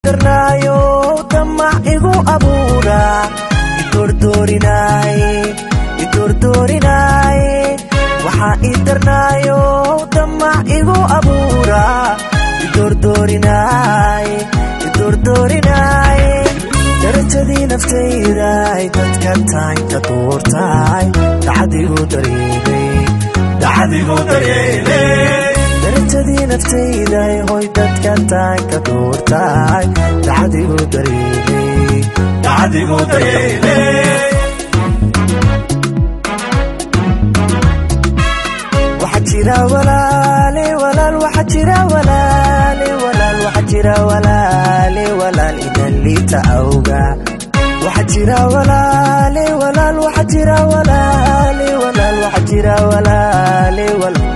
darnaayo damac igu abuura idordoorinaaye idordoorinaaye waxaa ii darnaayo damac igu abuura idordoorinaaye idordoorinaaye darajadii naftayday dadka tahay ka duurtahay dacadigu dareemay dacadigu dareemay darajadii naftayday hoy dadka tahay ka duurtahay dacadigu dareemay dacadigu dareemay waxa jira walaale walaal waxa jira walaale walaal waxa jira walaale walaal idan liita awga waxa jira walaale walaal waxa jira walaale walaal waxa jira walaale walaal